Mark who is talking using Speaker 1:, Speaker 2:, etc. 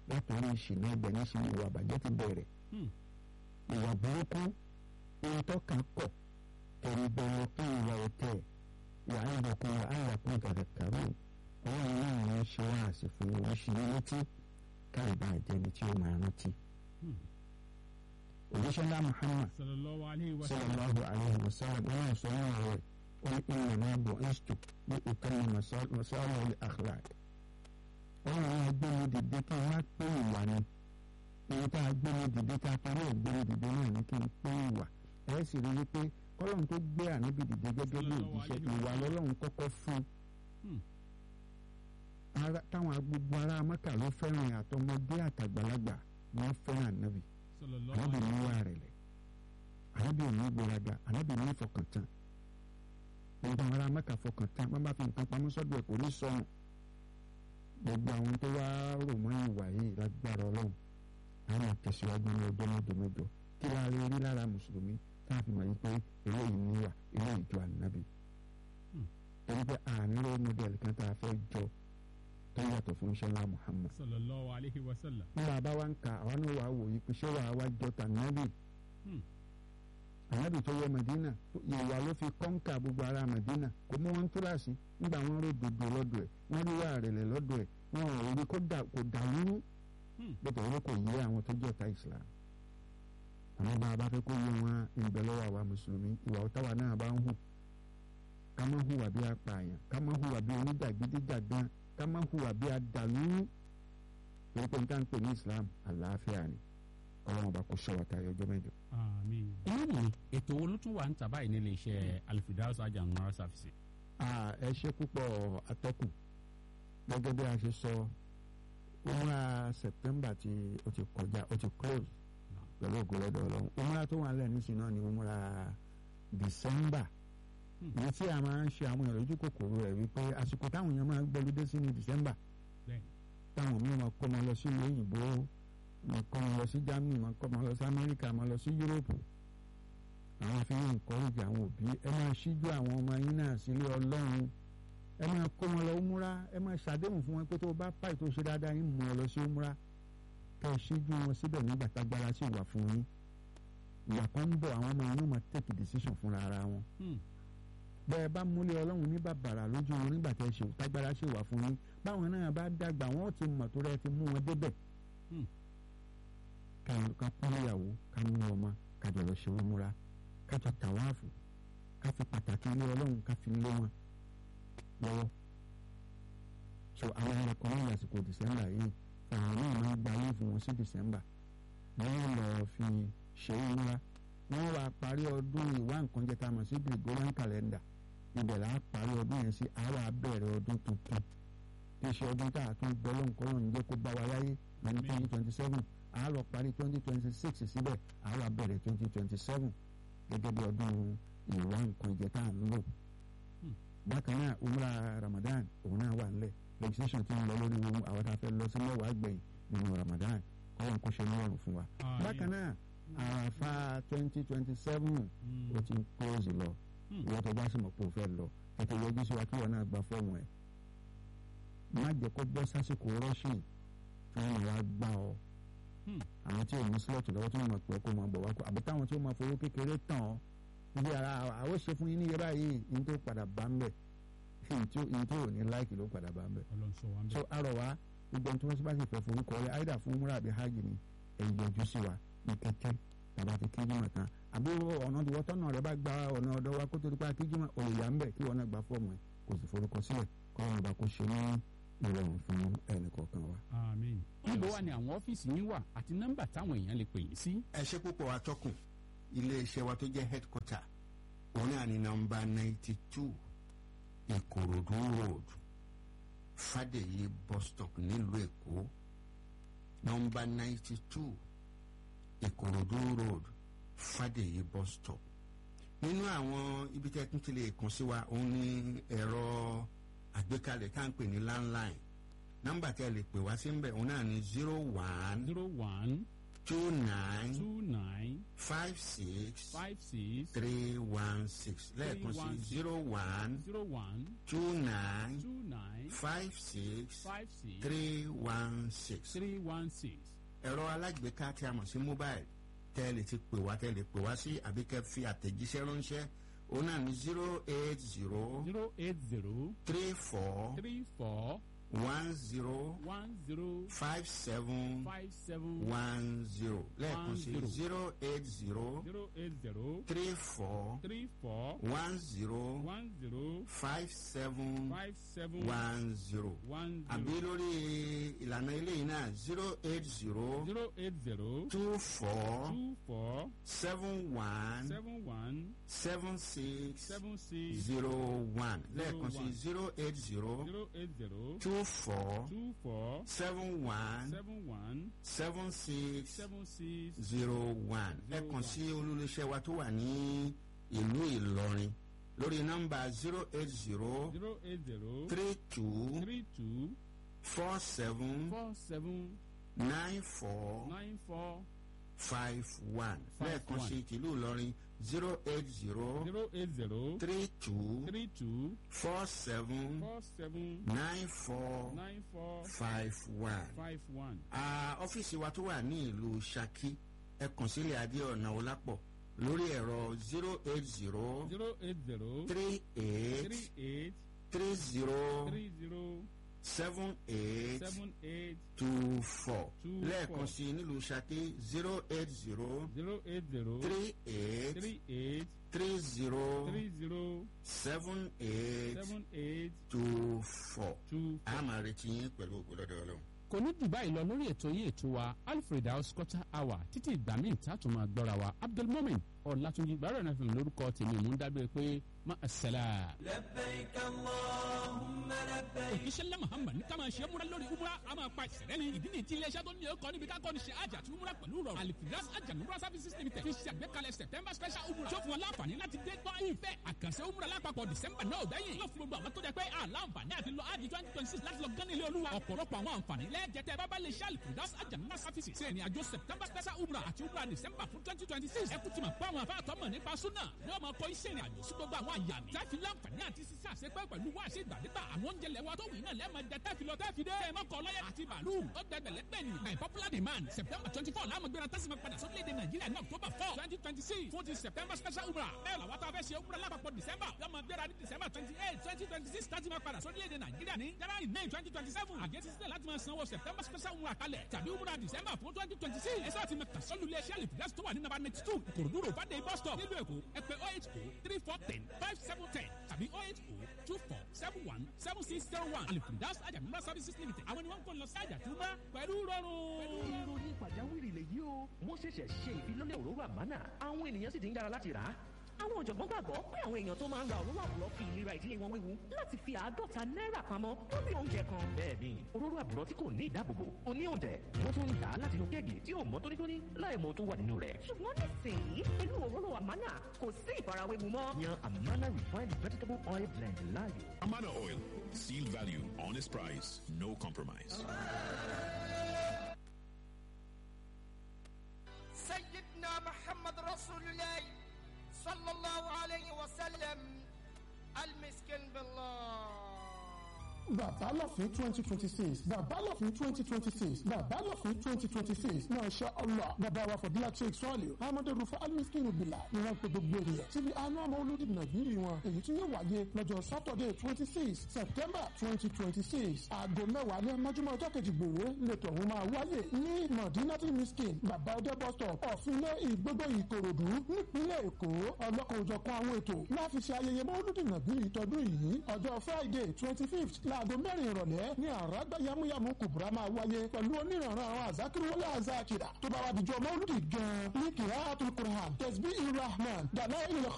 Speaker 1: látọ̀rí ìṣìnà ibẹ̀ ní ṣe ìwà àbàjẹ́ ti bẹ̀rẹ̀ ìwà burúkú ohun tó kàn kọ̀ kẹ̀rì bẹ̀rẹ̀ kí ìwà ọ̀tẹ̀ wà á yẹ kó wà á yà kó gàdà kàró ọlọ́run náà ní ṣe wá àsìkò oríṣiríṣi létí káàbà ìjẹni tí ó máa rántí. òjíṣẹ́ ńlá Muhammad
Speaker 2: sallallahu alayhi wa sallam
Speaker 1: sallallahu alayhi wa sallam wọn sọ wọn rẹ̀ ó ní ìmọ̀ náà bọ̀ ẹ́sítò ní ìkànnì masọ́ọ̀lù akhlaq. ọlọ́run náà gbé mi dìde kí n má pé ìwà ni èyí tá a gbé mi dìde tá a parí ẹ̀ gbé mi dìde náà ní kí n pé ìwà ẹ̀ sì rí i pé kọ́lọ́run tó gbé ànábì dìde gẹ́gẹ́ bí òjíṣẹ́ ìwà lọ́lọ́run kọ́kọ́ fún ara táwọn gbogbo ará mẹ́kà ló fẹ́ràn àtọmọdé àtàgbàlagbà wọ́n fẹ́ràn ànábì
Speaker 2: sallallahu
Speaker 1: ànábì
Speaker 2: alayhi
Speaker 1: ní wà rẹ̀lẹ̀ ànábì ò ní gbéraga ànábì ní fọkàntán gbogbo àwọn ará mẹ́kà fọkàntán wọ́n bá fi nǹkan pamọ́ sọ́dọ̀ ẹ̀ kò ní sọnù gbogbo àwọn tó wá rò mọ́ ìwà yìí lágbára ọlọ́run àwọn àtẹ̀síwájú ní ọjọ́ mẹ́jọ mẹ́jọ kí la rí rí lára mùsùlùmí tá a fi mọ̀ yí pé eléyìí níwà eléyìí ju ànábì
Speaker 2: Hmm.
Speaker 1: torí pé àní role model kan tá a fẹ́ jọ tó yàtọ̀ fún iṣẹ́ ńlá Muhammad
Speaker 2: sallallahu alayhi wa sallam
Speaker 1: nígbà bá wa ń ka àwa náà wàá wò yí pé ṣé wàá wá jọ tànábì
Speaker 2: Hmm.
Speaker 1: ànábì tó wọ Medina ìwà ló fi kọ́ńkà gbogbo ara Medina kò mú wọn túláàsì nígbà wọn rò dòdò lọ́dọ̀ ẹ̀ wọ́n rí wà rẹ̀lẹ̀ lọ́dọ̀ ẹ̀ wọn ò rí kó dà kó dà lúrú
Speaker 2: Hmm.
Speaker 1: bẹ́ẹ̀ tẹ̀wé kò yé àwọn tó jẹ́ ọ̀tá Islam àmọ́ bá a bá fẹ́ kó yé wọn ìbẹ̀ lọ́wọ́ àwa mùsùlùmí ìwà ọ̀táwa náà bá ń hù ká má hùwà bí apààyàn ká má hùwà bí onídàgídíjàgan ká má hùwà bí adàlúrú torí pé nǹkan pè ní Islam àlàáfíà ni ọlọ́run bá kó ṣọ́wọ́ tayọ ọjọ́ mẹ́jọ.
Speaker 2: àmín.
Speaker 3: inú mi ètò wo ló tún wà ń tà báyìí nílé iṣẹ́ Al-Firdaus Hajj and Umrah Services.
Speaker 1: Ah, ẹ ṣe púpọ̀ atọ́kùn gẹ́gẹ́ bí a ṣe sọ umra September tí ó ti kọjá ó ti close pẹ̀lú ògbólọ́dọ̀ ọlọ́run umra tó wà lẹ́nu nísìnyí náà ni umra December
Speaker 2: Hmm.
Speaker 1: èyí tí a máa ń ṣe àwọn èèyàn lójú kòkòrò rẹ̀ wípé àsìkò táwọn èèyàn máa ń gbọ́lódé sí ní December
Speaker 2: Bẹ́ẹ̀ni.
Speaker 1: táwọn míì máa kó wọn lọ sí ìlú òyìnbó máa kó wọn lọ sí Germany máa kó wọn lọ sí Amẹ́ríkà máa lọ sí Europe àwọn afihàn encourage àwọn òbí ẹ máa ṣíjú àwọn ọmọ yín náà sílé Ọlọ́run ẹ máa kó wọn lọ múra ẹ máa ṣàdéhùn fún wọn pé tó o bá pàì tó ṣe dáadáa yín mú ọ lọ sí múra kẹ ẹ ṣíjú wọn síbẹ̀ nígbà tágbára sì wà fún yín ìgbà kan ń bọ̀ àwọn ọmọ yín ó máa take decision fúnra ara wọn
Speaker 2: Hmm.
Speaker 1: bẹ́ẹ̀ bá múlẹ̀ ọlọ́run ní bàbàrà lójú wọn nígbà tẹ́ ṣe tágbára ṣe wà fún yín báwọn náà bá dàgbà wọn ó ti mọ̀ tó rẹ̀ ti mú wọn débẹ̀.
Speaker 2: Hmm.
Speaker 1: ká ká kún ìyàwó ká mú ọmọ ká jọ lọ ṣe wọn múra ká jọ tàwáàfù ká fi pàtàkì ilé ọlọ́run ká fi lé wọn lọ́wọ́. so àwọn ẹranko ní àsìkò dìsẹ́mbà yìí àwọn náà máa ń gba ayé fún wọn sí dìsẹ́mbà wọ́n lọ fi ṣe é múra wọ́n wá parí ọdún ìwá nǹkan jẹ́ tá a mọ̀ sí Gregorian calendar ibẹ̀ là á parí ọdún yẹn sí àwa abẹ́rẹ́ ọdún tuntun tí í ṣe ọdún tá a tún gbọ́ lóńkọ́lọ́ ń jẹ́ kó bá wa láyé ní twenty twenty seven à á lọ parí twenty twenty six síbẹ̀ àwa bẹ̀rẹ̀ twenty twenty seven gẹ́gẹ́ bí ọdún ìwá nǹkan jẹ́ tá a ń lò. bákan náà umra Ramadan òun náà wà nílẹ̀ legislation ti ń lọ lórí ohun àwọn tá a fẹ́ lọ sí mẹ́wàá gbẹ̀yìn nínú Ramadan kọ́lọ́n kó ṣe ní ọ̀rùn fún wa.
Speaker 2: Àmín.
Speaker 1: bákan náà àràfà twenty twenty seven
Speaker 2: Hmm.
Speaker 1: ó ti ń close lọ
Speaker 2: Hmm.
Speaker 1: ìwọ́n tó bá sì mọ̀ pé o fẹ́ lọ tètè yọjú sí wa kí wọn náà gba fọ́ọ̀mù ẹ̀ má jẹ́ kó bọ́ sásìkò rọ́ṣìn tí wọ́n máa wá gbá ọ
Speaker 2: Hmm.
Speaker 1: àwọn tí ò ní slọ́ọ̀tì lọ́wọ́ tí wọ́n máa pẹ́ kó máa bọ̀ wá kó àbí táwọn tí ó máa fowó kékeré tàn ọ́ níbi ara àwọn ṣe fún yín ní iye báyìí ní tó padà bá ń bẹ̀ ní tó ò ní láìkì ló padà bá ń bẹ̀
Speaker 2: Ọlọ́run sọ wa ń
Speaker 1: so
Speaker 2: bẹ̀.
Speaker 1: arọ wa gbogbo ẹni tí wọ́n bá sì fẹ́ forúkọ rẹ àìdá fún múra àbí hajj ni ẹ yọjú sí wa ní kété tàbá ti kíjìmọ̀ tán àbí ọ̀nà tí wọ́n tọ́nà rẹ bá gba ọ̀nà ọ̀dọ́ wa kó tó di pa kíjìmọ̀ olùyà ń bẹ̀ kí wọ́n náà gba fọ́ọ̀mù ẹ̀ kò sì forúkọ sílẹ̀ kọ́ ọ̀nà bá kó ṣe ní ìrọ̀rùn fún ẹnì kọ̀ọ̀kan wa.
Speaker 2: àmín.
Speaker 3: níbo wà ní àwọn ọ́fíìsì yín wà àti nọ́mbà táwọn èèyàn lè pè yín sí.
Speaker 4: ẹ ṣe púpọ̀ atọ́kùn iléeṣẹ́ wa tó jẹ́ headquarter òun náà ní nọ́mbà ninety two ìkòròdú road fàdèyí bus stop nílùú èkó nọ́mbà ninety two ìkòròdú road fàdèyí bus stop nínú àwọn ibi tẹ́ tún ti lè kàn sí wa òun ní ẹ̀rọ àgbékalẹ̀ tá à ń pè ní landline nọ́mbà tẹ́ lè pè wá sí ń bẹ̀ òun náà ní zero one
Speaker 3: zero one
Speaker 4: two nine
Speaker 3: two nine
Speaker 4: five six
Speaker 3: five six
Speaker 4: three one six lẹ́ẹ̀kan sí
Speaker 3: 316.
Speaker 4: zero one
Speaker 3: zero one
Speaker 4: two nine
Speaker 3: two nine
Speaker 4: five six
Speaker 3: five six
Speaker 4: three one six.
Speaker 3: three one six.
Speaker 4: ẹ̀rọ alágbèéká tí a mọ̀ sí mobile tẹ́ ẹ lè ti pè wá tẹ́ ẹ lè pè wá sí àbí kẹ́ fi àtẹ̀jíṣẹ́ ránṣẹ́ òun náà ní zero eight zero
Speaker 3: zero eight zero
Speaker 4: three four
Speaker 3: three four
Speaker 4: one zero
Speaker 3: one zero
Speaker 4: five seven
Speaker 3: five seven
Speaker 4: one zero lẹ́ẹ̀kan sí
Speaker 3: zero.
Speaker 4: zero eight zero
Speaker 3: zero eight zero
Speaker 4: three four
Speaker 3: three four
Speaker 4: one zero
Speaker 3: one zero
Speaker 4: five seven
Speaker 3: five seven
Speaker 4: one zero
Speaker 3: one
Speaker 4: àbí
Speaker 3: zero
Speaker 4: lórí ìlànà eléyìí náà zero eight zero
Speaker 3: zero eight zero
Speaker 4: two four
Speaker 3: two four
Speaker 4: seven one
Speaker 3: seven one
Speaker 4: seven six
Speaker 3: seven six
Speaker 4: zero one lẹ́ẹ̀kan sí
Speaker 3: one.
Speaker 4: zero eight zero
Speaker 3: zero eight zero
Speaker 4: two four
Speaker 3: two four
Speaker 4: seven one
Speaker 3: seven one
Speaker 4: seven six
Speaker 3: seven six
Speaker 4: zero one
Speaker 3: Zero
Speaker 4: lẹ́ẹ̀kan
Speaker 3: one.
Speaker 4: sí olólùṣẹ́ wa tó wà ní ìlú Ìlọrin lórí nọ́mbà zero eight zero
Speaker 3: zero eight zero
Speaker 4: three two
Speaker 3: three two
Speaker 4: four seven
Speaker 3: four seven
Speaker 4: nine four
Speaker 3: nine four
Speaker 4: five one
Speaker 3: Five
Speaker 4: lẹ́ẹ̀kan
Speaker 3: one.
Speaker 4: sí tìlú Ìlọrin zero eight zero
Speaker 3: zero eight zero
Speaker 4: three two
Speaker 3: three two
Speaker 4: four seven
Speaker 3: four seven
Speaker 4: nine four
Speaker 3: nine four
Speaker 4: five one.
Speaker 3: five one.
Speaker 4: Ah, ọ́fíìsì wa tó wà ní ìlú Ṣakí ẹ kàn sílẹ̀ Adéọ̀nà Ọlápọ̀ lórí ẹ̀rọ zero eight zero
Speaker 3: zero eight zero
Speaker 4: three eight
Speaker 3: three eight
Speaker 4: three zero
Speaker 3: three zero
Speaker 4: seven eight
Speaker 3: seven eight
Speaker 4: two four
Speaker 3: Two
Speaker 4: lẹ́ẹ̀kan
Speaker 3: four.
Speaker 4: sí nílùú Ṣakí zero eight zero
Speaker 3: zero eight zero
Speaker 4: three eight
Speaker 3: three eight
Speaker 4: three zero
Speaker 3: three zero
Speaker 4: seven eight
Speaker 3: seven eight
Speaker 4: two four.
Speaker 3: two.
Speaker 4: a máa retí yín pẹ̀lú ògbólọ́dọ̀ ọlọ́run.
Speaker 3: kò ní jù báyìí lọ lórí ètò yìí ètò wa alfred house quarter hour títí ìgbà míì tá a tún máa gbọ́ra wa abdulmomin ọ̀làtúnjì gbàrọ̀ náà fi hàn lórúkọ tèmi mú dábìrì pé má a sẹ́lá.
Speaker 5: لبيك اللهم لبيك
Speaker 3: òjíṣẹ́ ńlá muhammad ní ká máa ṣe é múra lórí umra a máa pa ìṣẹ̀lẹ̀ ni ìdí ni tí iléeṣẹ́ tó ní ọkọ̀ níbi ká kọ́ni ṣe àjà àti umra pẹ̀lú rọrùn alifiras ajanumra services limited fi ṣe àgbékalẹ̀ september special umra tó fún wọn láǹfààní láti dé gbọ́ ìfẹ́ àkànṣe umra lápapọ̀ december náà gbẹ̀yìn yóò fún gbogbo àwọn tó jẹ́ pé àlàǹfààní àti lọ ájì twenty twenty six láti lọ gán ilé olúwa ọ̀pọ̀lọpọ̀ àwọn àǹfààní lẹ́ẹ̀jẹ̀tẹ̀ bábá lè ṣe alifiras ajanumra services ṣe ìrìn àjò september special umra àti umra december fún twenty twenty six ẹ kú ti mọ̀ pé àwọn afáàtọ́ mọ̀ nípa súnà yóò máa kọ́ iṣẹ́ ìrìn àjò sí gbogbo àwọn àyà mi táfi láǹfààní àti sísá àṣepẹ́ pẹ̀lú wá ṣe ìgbàdégbà àwọn oúnjẹ lẹ́wọ́ tó wù iná lẹ́ẹ̀mọ jẹ tẹ́fi lọ tẹ́fi dé mọ́kọ lọ́yẹ àti bàálù ó dẹgbẹ̀lẹ́ gbẹ̀ni by popular demand september twenty four láàmú gbéra tẹ́sí ma padà sórílẹ̀-èdè nàìjíríà ní october four twenty twenty six fún ti september special umrah bẹ́ẹ̀ làwọn tó a fẹ́ ṣe umrah lápapọ̀ december lọ́mọ gbéra ní december twenty eight twenty twenty six tẹ́sí ma padà sórílẹ̀-èdè nàìjíríà ní january nine twenty twenty seven àgẹ́sí sílẹ̀ láti máa sanwó september special umrah kalẹ̀ tàbí umrah december fún twenty twenty six ẹ̀sọ́ àti mẹ́ta sọ́lù ilé iṣẹ́ àlèfíà tó wà ní nàbà ninety two ìkòròdú road fàdé bus stop nílùú èkó ẹ pè oh eight oh three four ten five seven ten tàbí oh eight oh two four seven one seven six zero one àlèfíà àjàmúra services limited àwọn ni wọ́n ń kọ́ lọ sí àjàtúmọ̀ pẹ̀lú rọrùn.
Speaker 6: ìròyìn pàjáwìrì lèyí o wọ́n ṣẹ̀ṣẹ̀ ṣe ìfilọ́lẹ̀ òróró àmánà àwọn ènìyàn sì ti ń yára láti rà á.
Speaker 7: àwọn ọ̀jọ̀gbọ́n gbàgbọ́ pé àwọn èèyàn tó máa ń ra òróró àbúrò fi ìlera ìdílé wọn wéwu láti fi àádọ́ta náírà pamọ́ lórí oúnjẹ kan.
Speaker 6: bẹ́ẹ̀ni òróró àbúrò tí kò ní ìdáàbòbò ó ní òǹtẹ̀ wọ́n tún ń tà á láti inú kéèkì tí ò mọ́ tónítóní láì mọ tó wà nínú rẹ̀.
Speaker 7: ṣùgbọ́n nísìnyí pẹ̀lú òróró àmánà kò sí ìfarawéwu mọ́.
Speaker 6: yan amana refined vegetable oil blend láàyò.
Speaker 8: Amana Oil. Seal value, honest price, no compromise.
Speaker 9: سيدنا محمد رسول الله صلى الله عليه وسلم المسكين بالله
Speaker 10: bàbá lọ́fín twenty twenty six bàbá lọ́fín twenty twenty six bàbá lọ́fín twenty twenty six masha allah bàbá wa fọdúlà sheikh sọ́ọ̀lì ahmed rufa alimiskin bila ni wọ́n pe gbogbo ènìyàn síbi àánú ọmọ olódì nàìjíríì wọn èyí tí yóò wáyé lọ́jọ́ saturday twenty six september twenty twenty six aago mẹ́wàá ní amájúmọ́ ọjọ́ kejì gbòòrò lẹ́tọ̀ ọ̀hún máa wáyé ní madinati miskin bàbá ọdẹ bus stop ọ̀fìnlẹ̀ ìgbógbó ìkòròdú nípínlẹ̀ èkó ọlọ́kan òjọ̀kan àwọn ètò láti ṣe ayẹyẹ mọ́lúdì nàìjíríì tọdún yìí ọjọ́ friday twenty fifth láago mẹ́rin ìrọ̀lẹ́ ní àràgbá yamuyamu kùbùrà máa wáyé pẹ̀lú oníranran àwọn àzákìrìwọlé àzákìrà tó bá wà dìjọ́ mọ́lúdì gan-an ní kìlá àtúnkùrán tẹ̀sí irahman dàlá ìlẹ̀